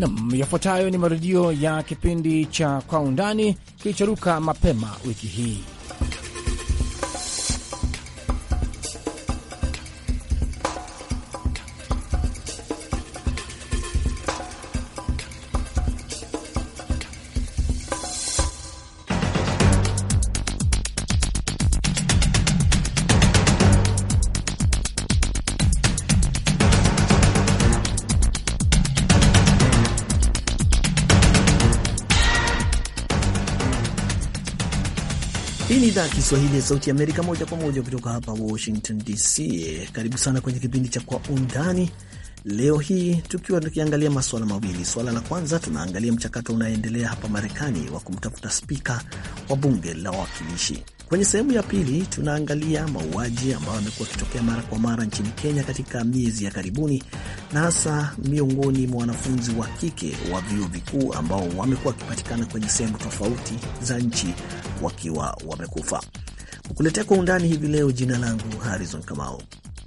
Nam, yafuatayo ni marudio ya kipindi cha Kwa Undani kilichoruka mapema wiki hii. Hii ni idhaa ya Kiswahili ya Sauti ya Amerika, moja kwa moja kutoka hapa Washington DC. Karibu sana kwenye kipindi cha Kwa Undani leo hii, tukiwa tukiangalia maswala mawili. Swala la kwanza, tunaangalia mchakato unaoendelea hapa Marekani wa kumtafuta spika wa bunge la wawakilishi. Kwenye sehemu ya pili, tunaangalia mauaji ambayo yamekuwa yakitokea mara kwa mara nchini Kenya katika miezi ya karibuni, na hasa miongoni mwa wanafunzi wa kike wa vyuo vikuu ambao wamekuwa wakipatikana kwenye sehemu tofauti za nchi wakiwa wamekufa. Kukuletea kwa undani hivi leo, jina langu Harrison Kamau.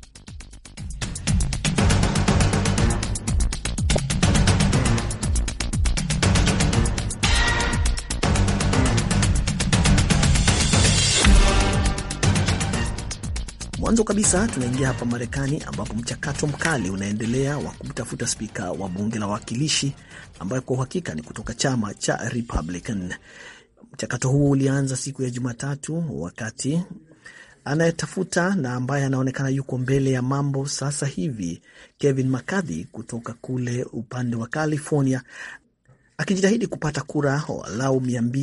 Mwanzo kabisa tunaingia hapa Marekani ambapo mchakato mkali unaendelea wa kumtafuta spika wa bunge la wawakilishi ambayo kwa uhakika ni kutoka chama cha Republican. Mchakato huo ulianza siku ya Jumatatu wakati anayetafuta na ambaye anaonekana yuko mbele ya mambo sasa hivi, Kevin McCarthy kutoka kule upande wa California, akijitahidi kupata kura walau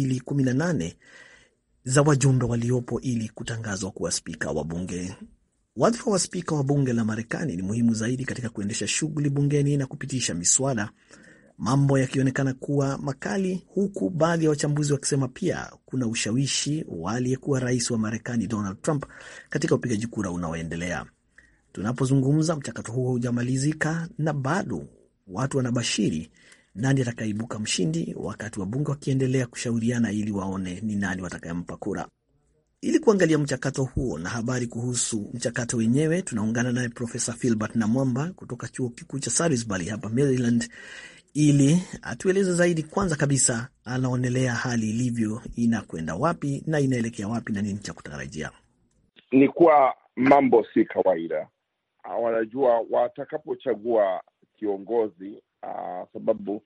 218 za wajumbe waliopo ili kutangazwa kuwa spika wa bunge. Wadhifa wa spika wa bunge la Marekani ni muhimu zaidi katika kuendesha shughuli bungeni na kupitisha miswada, mambo yakionekana kuwa makali, huku baadhi ya wachambuzi wakisema pia kuna ushawishi wa aliyekuwa rais wa Marekani Donald Trump katika upigaji kura unaoendelea. Tunapozungumza, mchakato huo hujamalizika na bado watu wanabashiri nani atakaibuka mshindi, wakati wabunge wakiendelea kushauriana ili waone ni nani watakayempa kura. Ili kuangalia mchakato huo na habari kuhusu mchakato wenyewe, tunaungana naye Profesa Filbert Namwamba kutoka chuo kikuu cha Salisbury hapa Maryland, ili atueleze zaidi. Kwanza kabisa, anaonelea hali ilivyo, inakwenda wapi na inaelekea wapi na nini cha kutarajia. Ni kuwa mambo si kawaida, wanajua watakapochagua kiongozi Uh, sababu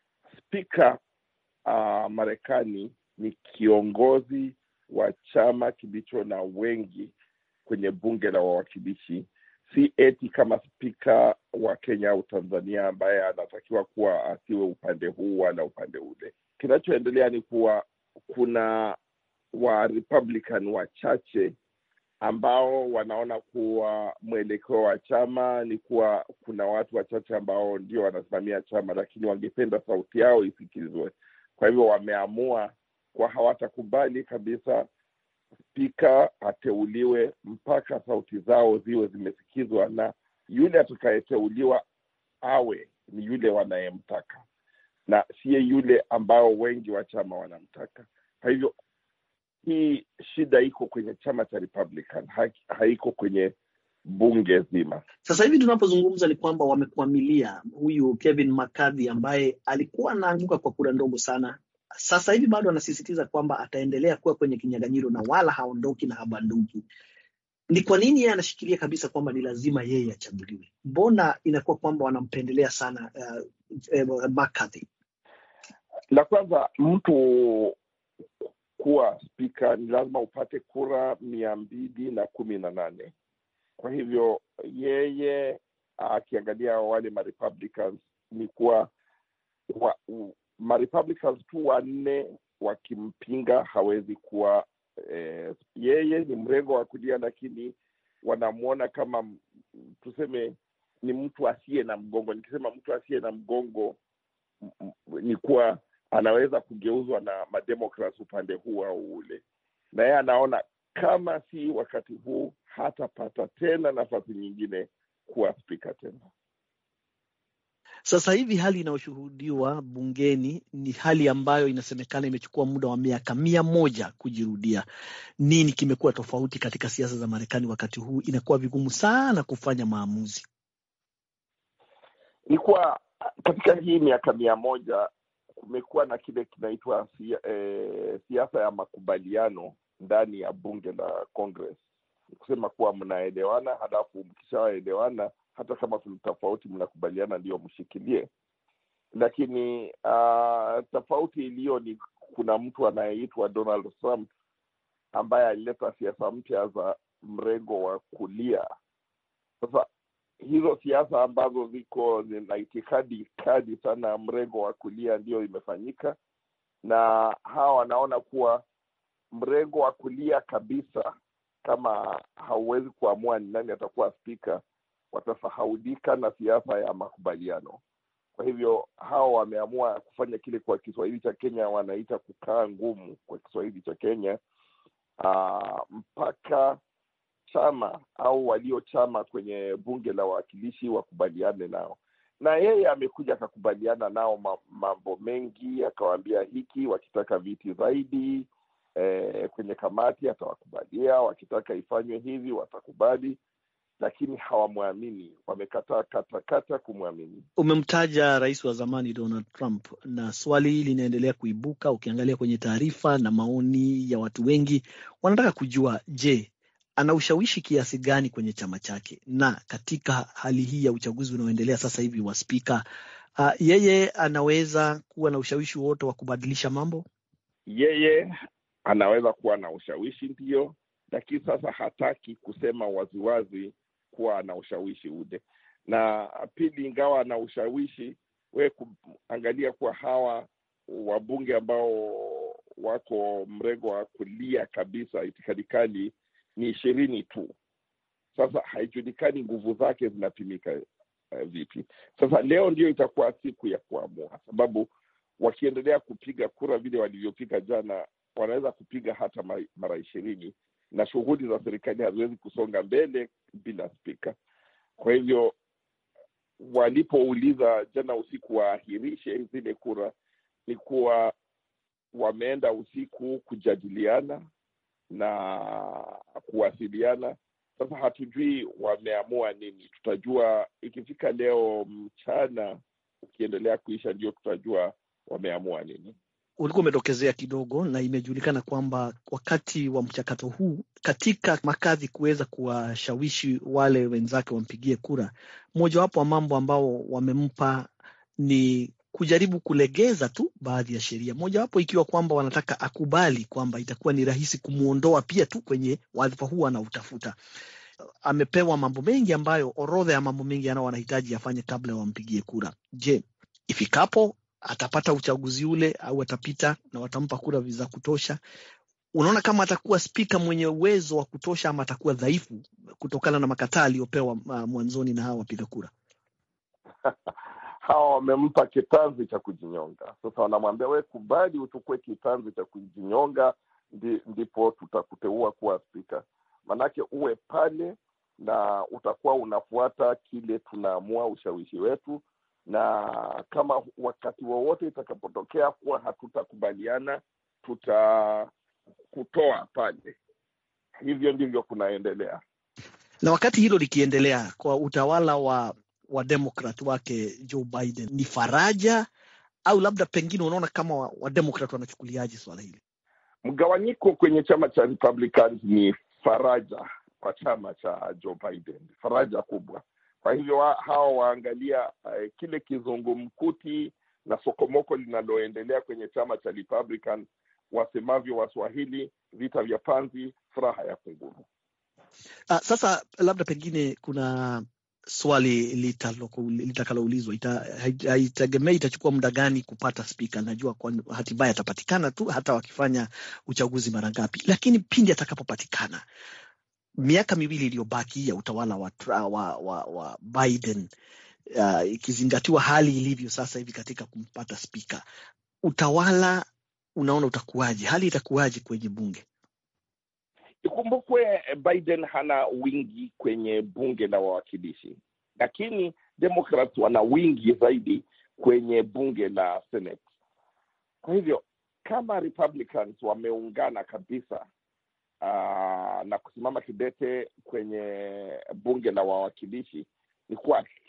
spika uh, Marekani ni kiongozi wa chama kilicho na wengi kwenye bunge la wawakilishi, si eti kama spika wa Kenya au Tanzania ambaye anatakiwa kuwa asiwe upande huu wala upande ule. Kinachoendelea ni kuwa kuna wa Republican wachache ambao wanaona kuwa mwelekeo wa chama ni kuwa kuna watu wachache ambao ndio wanasimamia chama, lakini wangependa sauti yao isikilizwe. Kwa hivyo wameamua kuwa hawatakubali kabisa spika ateuliwe mpaka sauti zao ziwe zimesikizwa, na yule atakayeteuliwa awe ni yule wanayemtaka na siye yule ambao wengi wa chama wanamtaka. Kwa hivyo hii shida iko kwenye chama cha Republican, ha haiko kwenye bunge zima. Sasa hivi tunapozungumza ni kwamba wamekwamilia huyu Kevin McCarthy ambaye alikuwa anaanguka kwa kura ndogo sana. Sasa hivi bado anasisitiza kwamba ataendelea kuwa kwenye kinyang'anyiro na wala haondoki na habanduki. Ni kwa nini yeye anashikilia kabisa kwamba ni lazima yeye achaguliwe? Mbona inakuwa kwamba wanampendelea sana uh, uh, McCarthy? La kwanza mtu kuwa spika ni lazima upate kura mia mbili na kumi na nane. Kwa hivyo yeye akiangalia wale marepublicans ni kuwa wa, marepublicans tu wanne wakimpinga hawezi kuwa eh, yeye ni mrengo wa kulia, lakini wanamwona kama tuseme ni mtu asiye na mgongo. Nikisema mtu asiye na mgongo ni kuwa anaweza kugeuzwa na mademokrat upande huu au ule, na yeye anaona kama si wakati huu hatapata tena nafasi nyingine kuwa spika tena. Sasa hivi hali inayoshuhudiwa bungeni ni hali ambayo inasemekana imechukua muda wa miaka mia moja kujirudia. Nini kimekuwa tofauti katika siasa za Marekani wakati huu? Inakuwa vigumu sana kufanya maamuzi. Ni kuwa katika hii miaka mia moja kumekuwa na kile kinaitwa eh, siasa ya makubaliano ndani ya bunge la Congress, kusema kuwa mnaelewana, halafu mkishaelewana, hata kama kuna tofauti, mnakubaliana ndio mshikilie. Lakini uh, tofauti iliyo ni kuna mtu anayeitwa Donald Trump ambaye alileta siasa mpya za mrengo wa kulia. Sasa hizo siasa ambazo ziko zina itikadi kali sana ya mrengo wa kulia ndiyo imefanyika, na hawa wanaona kuwa mrengo wa kulia kabisa, kama hauwezi kuamua ni nani atakuwa spika, watasahaulika na siasa ya makubaliano. Kwa hivyo hawa wameamua kufanya kile kwa Kiswahili cha Kenya wanaita kukaa ngumu, kwa Kiswahili cha Kenya uh, mpaka chama au waliochama kwenye bunge la wawakilishi wakubaliane nao, na yeye amekuja akakubaliana nao mambo mengi, akawaambia hiki, wakitaka viti zaidi eh, kwenye kamati atawakubalia, wakitaka ifanywe hivi watakubali, lakini hawamwamini, wamekataa katakata kumwamini. Umemtaja rais wa zamani Donald Trump, na swali linaendelea kuibuka. Ukiangalia kwenye taarifa na maoni ya watu wengi, wanataka kujua, je, ana ushawishi kiasi gani kwenye chama chake, na katika hali hii ya uchaguzi unaoendelea sasa hivi wa spika, uh, yeye anaweza kuwa na ushawishi wote wa kubadilisha mambo. Yeye anaweza kuwa na ushawishi ndio, lakini sasa hataki kusema waziwazi kuwa ana ushawishi ule. Na pili, ingawa ana ushawishi, we kuangalia kuwa hawa wabunge ambao wako mrengo wa kulia kabisa, itikadi kali ni ishirini tu. Sasa haijulikani nguvu zake zinapimika uh, vipi. Sasa leo ndio itakuwa siku ya kuamua, sababu wakiendelea kupiga kura vile walivyopiga jana, wanaweza kupiga hata mara ishirini na shughuli za serikali haziwezi kusonga mbele bila spika. Kwa hivyo walipouliza jana usiku waahirishe zile kura, ni kuwa wameenda usiku kujadiliana na kuwasiliana. Sasa hatujui wameamua nini, tutajua ikifika leo mchana, ukiendelea kuisha, ndio tutajua wameamua nini. Ulikuwa umetokezea kidogo, na imejulikana kwamba wakati wa mchakato huu katika makadhi kuweza kuwashawishi wale wenzake wampigie kura, mojawapo wa mambo ambao wamempa ni kujaribu kulegeza tu baadhi ya sheria, mojawapo ikiwa kwamba wanataka akubali kwamba itakuwa ni rahisi kumwondoa pia tu kwenye wadhifa huu anautafuta. Amepewa mambo mengi ambayo, orodha ya mambo mengi anao wanahitaji afanye kabla wampigie kura. Je, ifikapo atapata uchaguzi ule au atapita na watampa kura za kutosha? Unaona kama atakuwa spika mwenye uwezo wa kutosha ama atakuwa dhaifu kutokana na makataa aliyopewa uh, mwanzoni na hawa wapiga kura? hawa wamempa kitanzi cha kujinyonga. Sasa wanamwambia we, kubali uchukue kitanzi cha kujinyonga, ndi, ndipo tutakuteua kuwa spika. Maanake uwe pale na utakuwa unafuata kile tunaamua, ushawishi wetu, na kama wakati wowote itakapotokea kuwa hatutakubaliana, tutakutoa pale. Hivyo ndivyo kunaendelea. Na wakati hilo likiendelea kwa utawala wa wademokrat wake Joe Biden ni faraja au labda pengine unaona kama wademokrat wanachukuliaje swala hili? Mgawanyiko kwenye chama cha Republicans ni faraja kwa chama cha Joe Biden, faraja kubwa. Kwa hivyo wa, hawa waangalia uh, kile kizungumkuti na sokomoko linaloendelea kwenye chama cha Republican, wasemavyo Waswahili, vita vya panzi, furaha ya kunguru. Uh, sasa labda pengine kuna swali litakaloulizwa haitegemei itachukua muda gani kupata spika. Najua kwa hatimaye atapatikana tu, hata wakifanya uchaguzi mara ngapi, lakini pindi atakapopatikana, miaka miwili iliyobaki ya utawala wa, wa, wa, wa Biden uh, ikizingatiwa hali ilivyo sasa hivi katika kumpata spika, utawala unaona utakuwaje? Hali itakuwaje kwenye bunge? Ikumbukwe Biden hana wingi kwenye bunge la wawakilishi, lakini Democrats wana wingi zaidi kwenye bunge la Senate. Kwa hivyo kama Republicans wameungana kabisa uh, na kusimama kidete kwenye bunge la wawakilishi, ni kuwa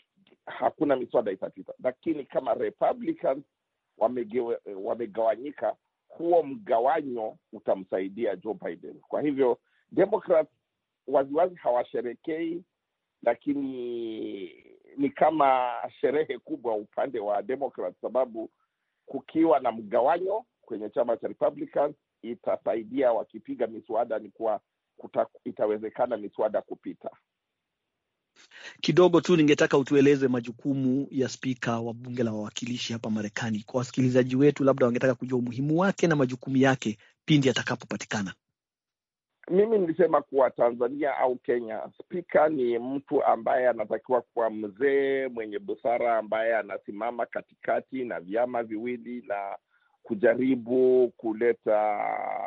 hakuna miswada itapita, lakini kama Republicans wamegewe, wamegawanyika, huo mgawanyo utamsaidia Joe Biden. Kwa hivyo Democrats waziwazi hawasherekei, lakini ni kama sherehe kubwa upande wa Democrat, sababu kukiwa na mgawanyo kwenye chama cha Republicans itasaidia wakipiga miswada ni kuwa kuta, itawezekana miswada kupita. Kidogo tu ningetaka utueleze majukumu ya spika wa bunge la wawakilishi hapa Marekani kwa wasikilizaji wetu, labda wangetaka kujua umuhimu wake na majukumu yake pindi atakapopatikana. Mimi nilisema kuwa Tanzania au Kenya, spika ni mtu ambaye anatakiwa kuwa mzee mwenye busara, ambaye anasimama katikati na vyama viwili na kujaribu kuleta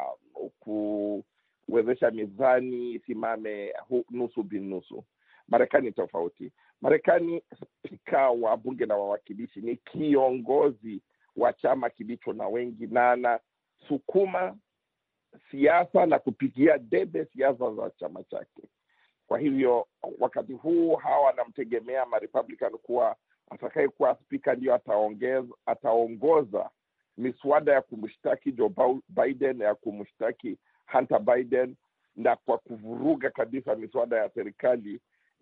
kuwezesha mizani isimame nusu binusu. Marekani tofauti. Marekani, spika wa bunge la wawakilishi ni kiongozi wa chama kilicho na wengi na anasukuma siasa na kupigia debe siasa za chama chake. Kwa hivyo wakati huu hawa wanamtegemea Marepublican kuwa atakayekuwa spika ndio ataongeza ataongoza miswada ya kumshtaki Joe Biden, ya kumshtaki Hunter Biden na kwa kuvuruga kabisa miswada ya serikali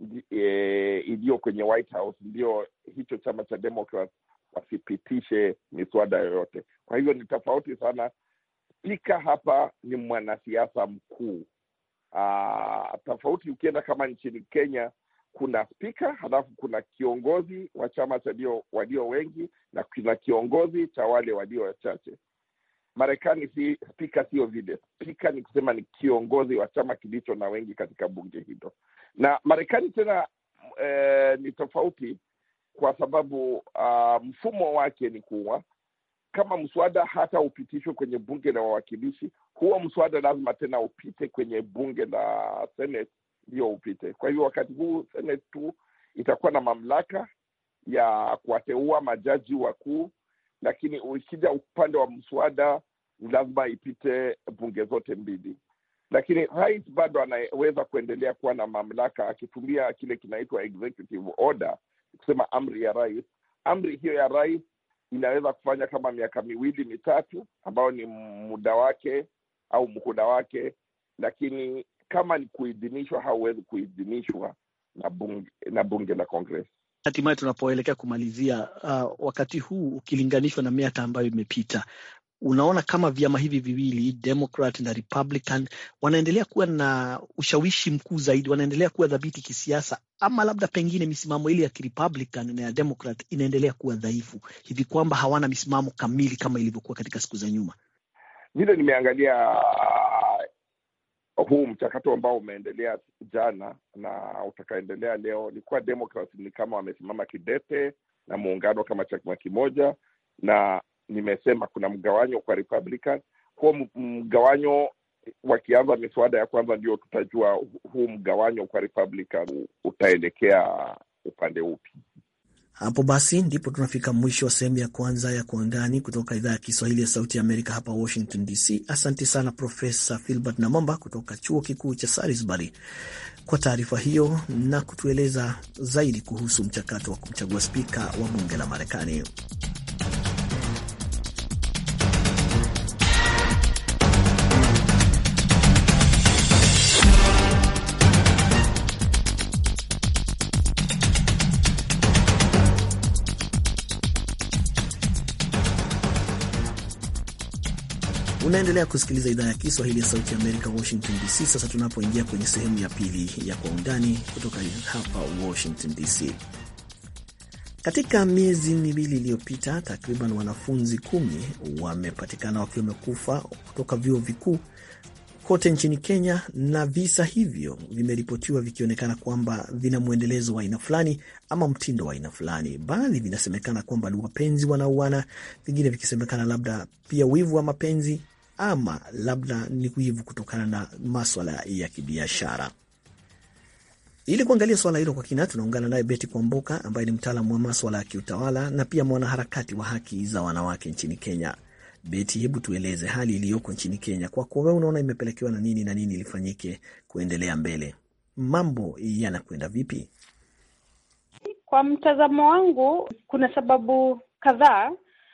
e, iliyo kwenye White House, ndio hicho chama cha Democrat wasipitishe miswada yoyote. Kwa hivyo ni tofauti sana. Spika hapa ni mwanasiasa mkuu. Aa, tofauti ukienda kama nchini Kenya kuna spika halafu kuna kiongozi wa chama cha walio wengi na kuna kiongozi cha wale walio wachache. Marekani si spika, sio vile. Spika ni kusema ni kiongozi wa chama kilicho na wengi katika bunge hilo. Na Marekani tena e, ni tofauti kwa sababu uh, mfumo wake ni kuwa kama mswada hata upitishwe kwenye bunge la wawakilishi, huo mswada lazima tena upite kwenye bunge la Senate ndio upite. Kwa hivyo wakati huu Senate tu itakuwa na mamlaka ya kuwateua majaji wakuu, lakini ukija upande wa mswada ni lazima ipite bunge zote mbili. Lakini rais bado anaweza kuendelea kuwa na mamlaka akitumia kile kinaitwa executive order, kusema amri ya rais. Amri hiyo ya rais inaweza kufanya kama miaka miwili mitatu, ambayo ni muda wake au muhula wake, lakini kama ni kuidhinishwa, hauwezi kuidhinishwa na bunge, na bunge la Congress. Hatimaye tunapoelekea kumalizia, uh, wakati huu ukilinganishwa na miaka ambayo imepita, unaona kama vyama hivi viwili Democrat na Republican wanaendelea kuwa na ushawishi mkuu zaidi, wanaendelea kuwa dhabiti kisiasa, ama labda pengine misimamo ile ya Republican na ya Democrat inaendelea kuwa dhaifu hivi kwamba hawana misimamo kamili kama ilivyokuwa katika siku za nyuma? Vile nimeangalia huu mchakato ambao umeendelea jana na utakaendelea leo, ni kuwa Democrats ni kama wamesimama kidete na muungano kama chama kimoja, na nimesema kuna mgawanyo kwa Republican. Huo mgawanyo wakianza miswada ya kwanza, ndio tutajua huu mgawanyo kwa Republican utaelekea upande upi. Hapo basi ndipo tunafika mwisho wa sehemu ya kwanza ya Kwa Undani kutoka idhaa ya Kiswahili ya Sauti ya Amerika hapa Washington DC. Asante sana Profesa Filbert Namomba kutoka chuo kikuu cha Salisbury kwa taarifa hiyo na kutueleza zaidi kuhusu mchakato wa kumchagua spika wa bunge la Marekani. Unaendelea kusikiliza idhaa ya Kiswahili ya Sauti ya Amerika, Washington DC. Sasa tunapoingia kwenye sehemu ya pili ya Kwa Undani kutoka hapa Washington DC. Katika miezi miwili iliyopita, takriban wanafunzi kumi wamepatikana wakiwa wamekufa kutoka vyuo vikuu kote nchini Kenya, na visa hivyo vimeripotiwa vikionekana kwamba vina mwendelezo wa aina fulani ama mtindo wa aina fulani. Baadhi vinasemekana kwamba ni wapenzi wanauana, vingine vikisemekana labda pia wivu wa mapenzi ama labda ni wivu kutokana na maswala ya kibiashara. Ili kuangalia swala hilo kwa kina, tunaungana naye Beti Kwamboka ambaye ni mtaalamu wa maswala ya kiutawala na pia mwanaharakati wa haki za wanawake nchini Kenya. Beti, hebu tueleze hali iliyoko nchini Kenya. Kwako wewe, unaona imepelekewa na nini na nini ilifanyike kuendelea mbele? Mambo yanakwenda vipi? Kwa mtazamo wangu, kuna sababu kadhaa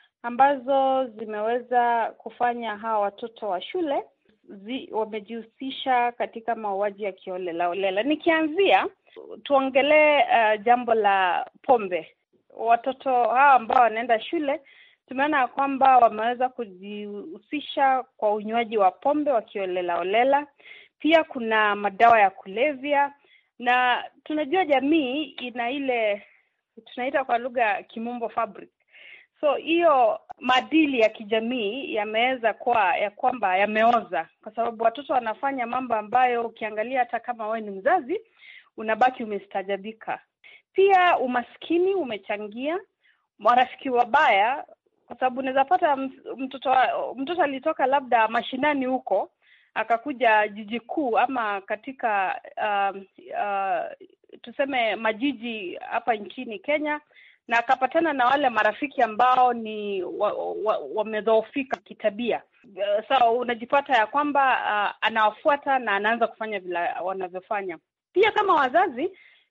ambazo zimeweza kufanya hawa watoto wa shule zi, wamejihusisha katika mauaji ya kiholela holela. Nikianzia tuongelee uh, jambo la pombe. Watoto hawa ambao wanaenda shule tumeona ya kwamba wameweza kujihusisha kwa unywaji wa pombe wakiholela holela. Pia kuna madawa ya kulevya, na tunajua jamii ina ile tunaita kwa lugha ya kimombo fabric. So hiyo maadili ya kijamii yameweza kuwa ya kwamba yameoza, kwa sababu watoto wanafanya mambo ambayo ukiangalia hata kama wewe ni mzazi unabaki umestajabika. Pia umaskini umechangia, marafiki wabaya, kwa sababu unaweza pata mtoto mtoto alitoka labda mashinani huko akakuja jiji kuu ama katika uh, uh, tuseme majiji hapa nchini Kenya na akapatana na wale marafiki ambao ni wamedhoofika wa, wa kitabia. Sa so, unajipata ya kwamba uh, anawafuata na anaanza kufanya vile wanavyofanya. Pia kama wazazi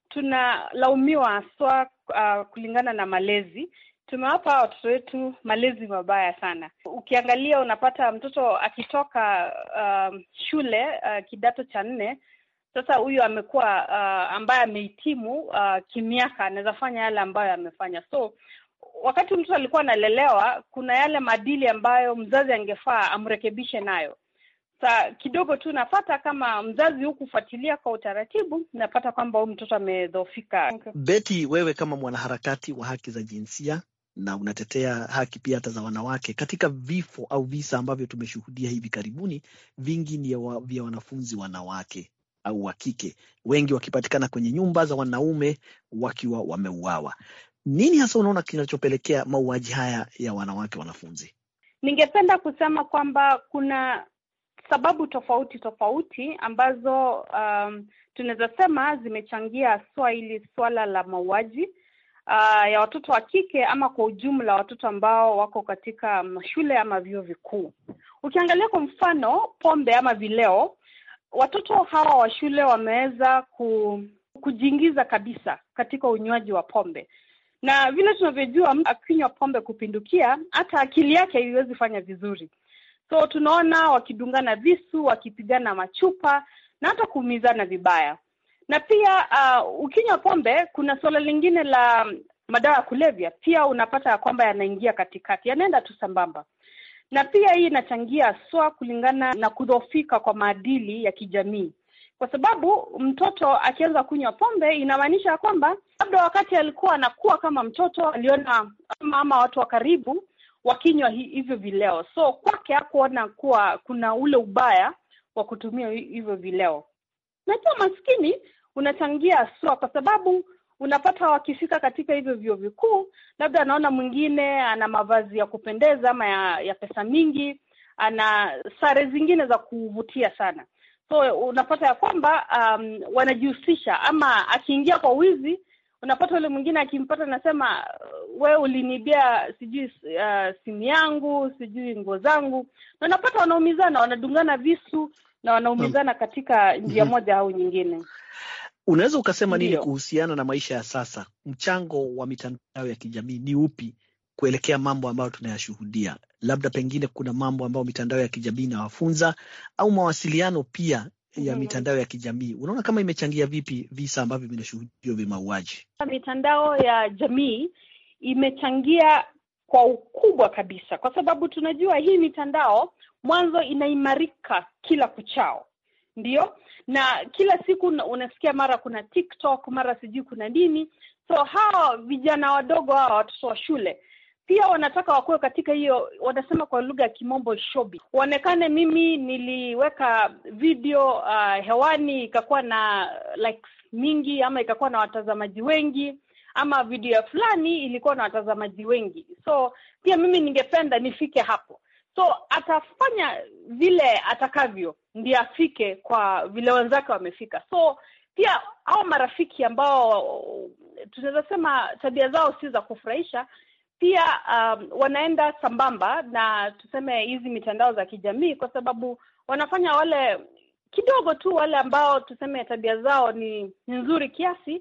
tunalaumiwa haswa uh, kulingana na malezi. Tumewapa watoto wetu malezi mabaya sana. Ukiangalia unapata mtoto akitoka uh, shule uh, kidato cha nne sasa huyu amekuwa uh, ambaye amehitimu uh, kimiaka anaweza fanya yale ambayo amefanya. So wakati mtoto alikuwa analelewa, kuna yale maadili ambayo mzazi angefaa amrekebishe nayo. Sa kidogo tu napata kama mzazi hukufuatilia kwa utaratibu, napata kwamba huyu mtoto amedhoofika. Betty, wewe kama mwanaharakati wa haki za jinsia na unatetea haki pia hata za wanawake, katika vifo au visa ambavyo tumeshuhudia hivi karibuni, vingi ni vya wanafunzi wanawake au wa kike, wengi wakipatikana kwenye nyumba za wanaume wakiwa wameuawa. Nini hasa unaona kinachopelekea mauaji haya ya wanawake wanafunzi? Ningependa kusema kwamba kuna sababu tofauti tofauti ambazo um, tunaweza sema zimechangia haswa hili swala la mauaji uh, ya watoto wa kike ama kwa ujumla watoto ambao wako katika mashule ama vyuo vikuu. Ukiangalia kwa mfano pombe ama vileo watoto hawa wa shule wameweza ku, kujiingiza kabisa katika unywaji wa pombe, na vile tunavyojua, mtu akinywa pombe kupindukia, hata akili yake haiwezi fanya vizuri. So tunaona wakidungana visu, wakipigana machupa na hata kuumizana vibaya. Na pia uh, ukinywa pombe, kuna suala lingine la madawa ya kulevya, pia unapata ya kwamba yanaingia katikati, yanaenda tu sambamba na pia hii inachangia haswa kulingana na kudhoofika kwa maadili ya kijamii, kwa sababu mtoto akianza kunywa pombe inamaanisha ya kwamba labda wakati alikuwa anakuwa kama mtoto aliona ama, ama watu wa karibu wakinywa hivyo vileo, so kwake hakuona kuwa kuna ule ubaya wa kutumia hivyo vileo. Na pia maskini unachangia haswa kwa sababu unapata wakifika katika hivyo vyuo vikuu, labda anaona mwingine ana mavazi ya kupendeza ama ya, ya pesa mingi, ana sare zingine za kuvutia sana, so unapata ya kwamba um, wanajihusisha ama akiingia kwa wizi, unapata yule mwingine akimpata anasema we ulinibia sijui uh, simu yangu sijui nguo zangu, na unapata wanaumizana, wanadungana visu na wanaumizana katika njia moja au nyingine. Unaweza ukasema nini kuhusiana na maisha ya sasa? Mchango wa mitandao ya kijamii ni upi kuelekea mambo ambayo tunayashuhudia? Labda pengine kuna mambo ambayo mitandao ya kijamii inawafunza au mawasiliano pia ya mm-hmm. mitandao ya kijamii, unaona kama imechangia vipi visa ambavyo vinashuhudiwa vya mauaji? Mitandao ya jamii imechangia kwa ukubwa kabisa, kwa sababu tunajua hii mitandao mwanzo inaimarika kila kuchao, ndio na kila siku unasikia mara kuna TikTok, mara sijui kuna nini. So hawa vijana wadogo hawa watoto wa shule pia wanataka wakuwe katika hiyo, wanasema kwa lugha ya kimombo showbiz, waonekane. Mimi niliweka video uh, hewani ikakuwa na likes mingi, ama ikakuwa na watazamaji wengi, ama video fulani ilikuwa na watazamaji wengi, so pia mimi ningependa nifike hapo so atafanya vile atakavyo ndiye afike kwa vile wenzake wamefika. So pia hao marafiki ambao tunaweza sema tabia zao si za kufurahisha, pia um, wanaenda sambamba na tuseme hizi mitandao za kijamii, kwa sababu wanafanya wale kidogo tu, wale ambao tuseme tabia zao ni, ni nzuri kiasi,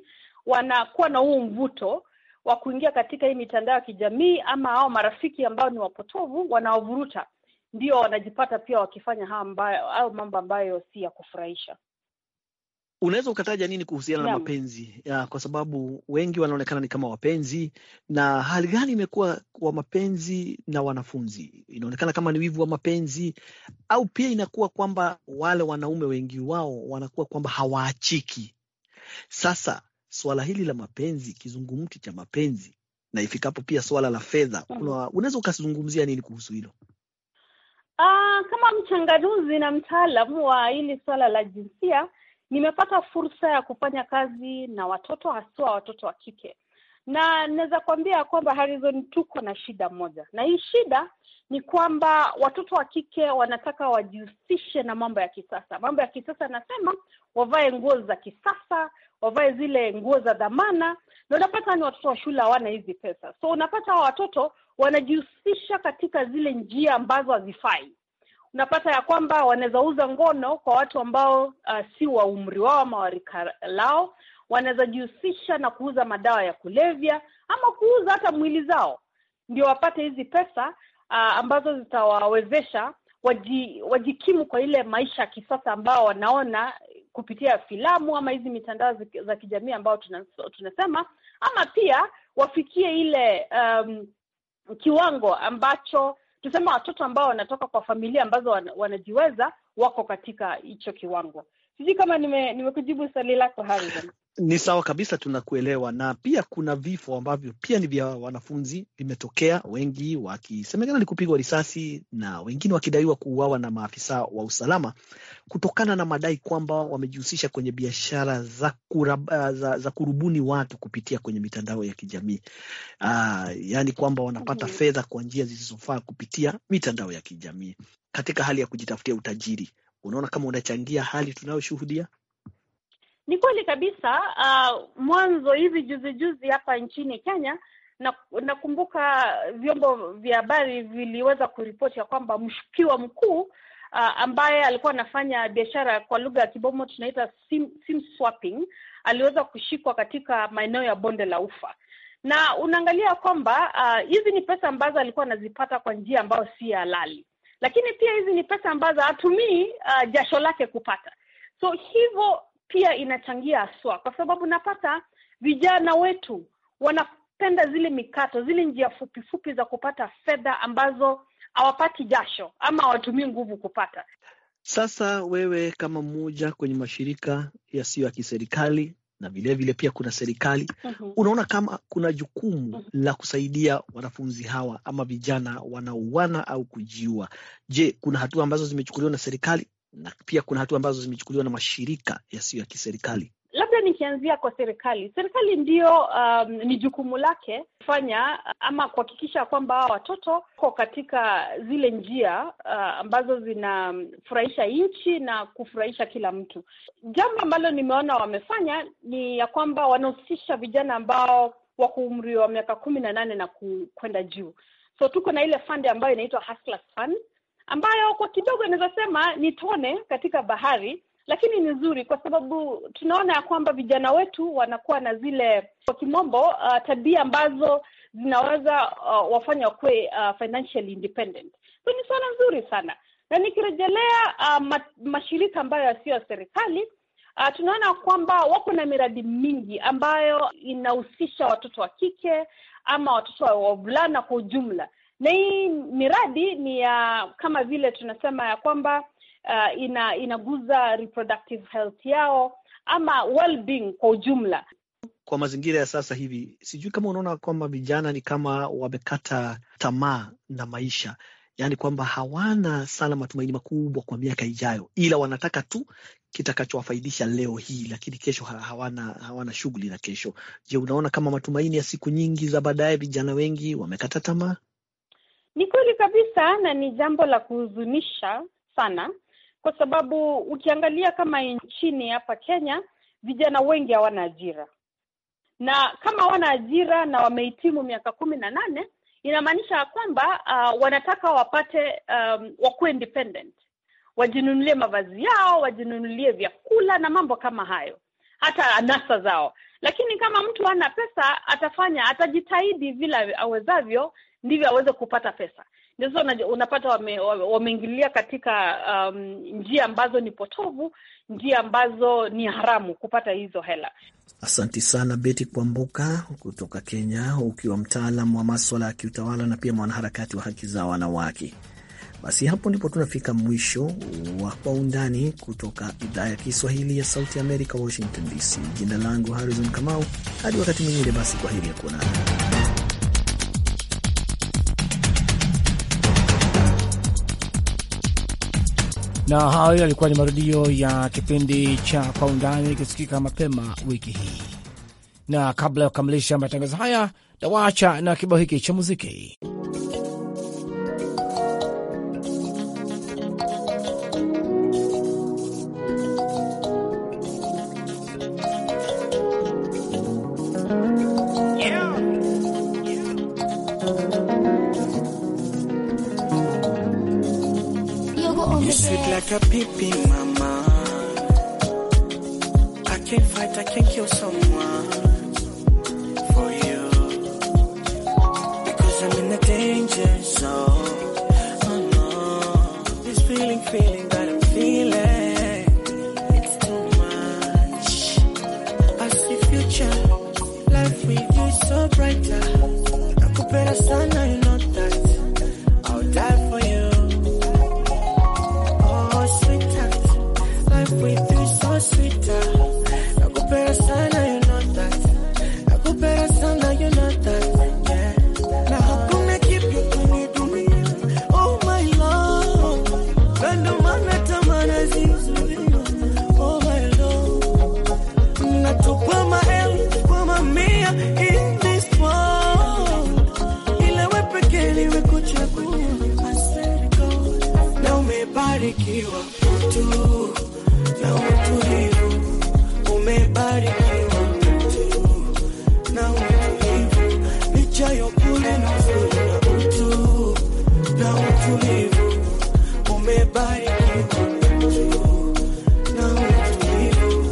wanakuwa na huu mvuto wa kuingia katika hii mitandao ya kijamii ama hao marafiki ambao ni wapotovu wanaovuruta, ndio wanajipata pia wakifanya hao ambayo au mambo ambayo si ya kufurahisha. Unaweza ukataja nini kuhusiana na Naam. mapenzi ya, kwa sababu wengi wanaonekana ni kama wapenzi, na hali gani imekuwa kwa mapenzi na wanafunzi? Inaonekana kama ni wivu wa mapenzi, au pia inakuwa kwamba wale wanaume wengi wao wanakuwa kwamba hawaachiki. Sasa swala hili la mapenzi, kizungumti cha mapenzi, na ifikapo pia swala la fedha, Mhm. kuna unaweza ukazungumzia nini kuhusu hilo? Ah, kama mchanganuzi na mtaalamu wa hili swala la jinsia, nimepata fursa ya kufanya kazi na watoto haswa watoto wa kike, na naweza kuambia kwamba Harrison, tuko na shida moja, na hii shida ni kwamba watoto wa kike wanataka wajihusishe na mambo ya kisasa. Mambo ya kisasa nasema wavae nguo za kisasa, wavae zile nguo za dhamana, na unapata ni watoto wa shule hawana hizi pesa, so unapata hawa watoto wanajihusisha katika zile njia ambazo hazifai. Unapata ya kwamba wanaweza uza ngono kwa watu ambao uh, si wa umri wao ama wa rika lao. Wanaweza jihusisha na kuuza madawa ya kulevya ama kuuza hata mwili zao, ndio wapate hizi pesa uh, ambazo zitawawezesha waji, wajikimu kwa ile maisha ya kisasa ambao wanaona kupitia filamu ama hizi mitandao zi- za kijamii ambao tuna, tunasema ama pia wafikie ile um, kiwango ambacho tuseme watoto ambao wanatoka kwa familia ambazo wana, wanajiweza wako katika hicho kiwango. Sijui kama nime- nimekujibu swali lako Harrison. Ni sawa kabisa, tunakuelewa. Na pia kuna vifo ambavyo pia ni vya wanafunzi vimetokea, wengi wakisemekana ni kupigwa risasi na wengine wakidaiwa kuuawa na maafisa wa usalama kutokana na madai kwamba wamejihusisha kwenye biashara za, kurab, za, za kurubuni watu kupitia kwenye mitandao ya kijamii. Aa, yaani kwamba wanapata Mhm. fedha kwa njia zisizofaa kupitia mitandao ya kijamii katika hali ya kujitafutia utajiri. Unaona kama unachangia hali tunayoshuhudia? Ni kweli kabisa. Uh, mwanzo hivi juzi juzi hapa nchini Kenya na nakumbuka vyombo vya habari viliweza kuripoti ya kwamba mshukiwa mkuu uh, ambaye alikuwa anafanya biashara kwa lugha ya kibomo tunaita sim, sim swapping aliweza kushikwa katika maeneo ya bonde la Ufa, na unaangalia kwamba uh, hizi ni pesa ambazo alikuwa anazipata kwa njia ambayo si halali, lakini pia hizi ni pesa ambazo hatumii uh, jasho lake kupata, so hivyo pia inachangia haswa, kwa sababu napata vijana wetu wanapenda zile mikato, zile njia fupi fupi za kupata fedha ambazo hawapati jasho ama hawatumii nguvu kupata. Sasa wewe kama mmoja kwenye mashirika yasiyo ya kiserikali na vilevile vile pia kuna serikali, Mhm. unaona kama kuna jukumu Mhm. la kusaidia wanafunzi hawa ama vijana wanaouana au kujiua. Je, kuna hatua ambazo zimechukuliwa na serikali na pia kuna hatua ambazo zimechukuliwa na mashirika yasiyo ya kiserikali? Labda nikianzia kwa serikali, serikali ndio um, ni jukumu lake kufanya ama kuhakikisha kwamba hawa watoto wako katika zile njia uh, ambazo zinafurahisha nchi na kufurahisha kila mtu. Jambo ambalo nimeona wamefanya ni ya kwamba wanahusisha vijana ambao wako umri wa miaka kumi na nane na ku- kwenda juu. So tuko na ile fund ambayo inaitwa Hustlers Fund ambayo kwa kidogo inaweza sema ni tone katika bahari lakini ni nzuri kwa sababu tunaona ya kwamba vijana wetu wanakuwa na zile kwa kimombo uh, tabia ambazo zinaweza uh, wafanya wakuwe uh, financially independent. So ni swala nzuri sana, na nikirejelea uh, ma, mashirika ambayo yasiyo ya serikali uh, tunaona kwamba wako na miradi mingi ambayo inahusisha watoto wa kike ama watoto wa wavulana kwa ujumla, na hii miradi ni ya kama vile tunasema ya kwamba uh, ina inaguza reproductive health yao ama well-being kwa ujumla. Kwa mazingira ya sasa hivi, sijui kama unaona kwamba vijana ni kama wamekata tamaa na maisha, yaani kwamba hawana sana matumaini makubwa kwa miaka ijayo, ila wanataka tu kitakachowafaidisha leo hii, lakini kesho ha- hawana hawana shughuli na kesho. Je, unaona kama matumaini ya siku nyingi za baadaye, vijana wengi wamekata tamaa? Ni kweli kabisa, na ni jambo la kuhuzunisha sana, kwa sababu ukiangalia kama nchini hapa Kenya, vijana wengi hawana ajira, na kama hawana ajira na wamehitimu miaka kumi na nane inamaanisha ya kwamba uh, wanataka wapate um, wakuwe independent, wajinunulie mavazi yao, wajinunulie vyakula na mambo kama hayo. hata anasa zao. Lakini kama mtu hana pesa, atafanya atajitahidi vile awezavyo, ndivyo aweze kupata pesa. Ndio sasa unapata wame, wameingilia katika um, njia ambazo ni potovu, njia ambazo ni haramu kupata hizo hela. Asanti sana Beti Kwambuka kutoka Kenya, ukiwa mtaalam wa maswala ya kiutawala na pia mwanaharakati wa haki za wanawake. Basi hapo ndipo tunafika mwisho wa Kwa Undani kutoka idhaa ya Kiswahili ya Sauti Amerika, Washington DC. Jina langu Harrison Kamau, hadi wakati mwingine, basi kwa heri ya kuonana. na hayo yalikuwa ni marudio ya kipindi cha Kwa Undani ikisikika mapema wiki hii. Na kabla ya kukamilisha matangazo haya, nawaacha na kibao hiki cha muziki. like a pipi, mama. I can't fight, I can't kill someone for you. Because I'm in the danger zone. Oh no. This feeling, feeling that I'm feeling. It's too much. I see future. Life with you is so brighter. Nakupenda sana, you know that. I'll die for you. with you so sweeter. Nakupenda sana, you know that. Nakupenda sana, you know that. Yeah. Na hakuna kipya kwenye dunia. Oh my love. Kando mana tamana zizuia. Oh my love. Natupa maelfu kwa mamia in this world. Ila we pekee niwe kuchagua. I swear to God. Na umebarikiwa tu na utulivu umebarikiwa tu na utulivu lichayo kule na uzuri na utu na utulivu umebarikiwa tu na utulivu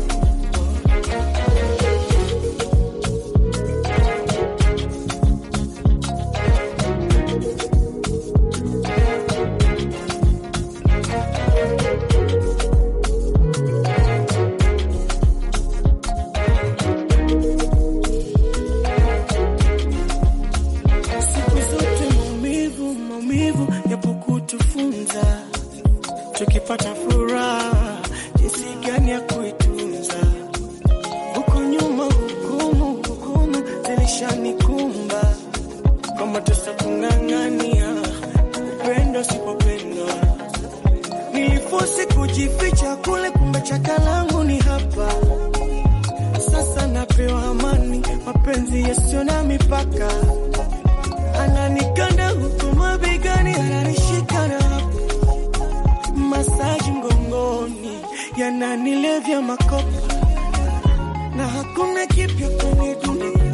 tukipata furaha jinsi gani ya kuitunza. Huko nyuma hukumu hukumu zilishanikumba kwamba tusakung'ang'ania upendo usipopendwa. Nilifosi kujificha kule, kumbe chaka langu ni hapa sasa. Napewa amani, mapenzi yasiyo na mipaka, ananikanda huku mabegani, ananishika na masaji mgongoni yananilevya makopa na hakuna kipya kwenye dunia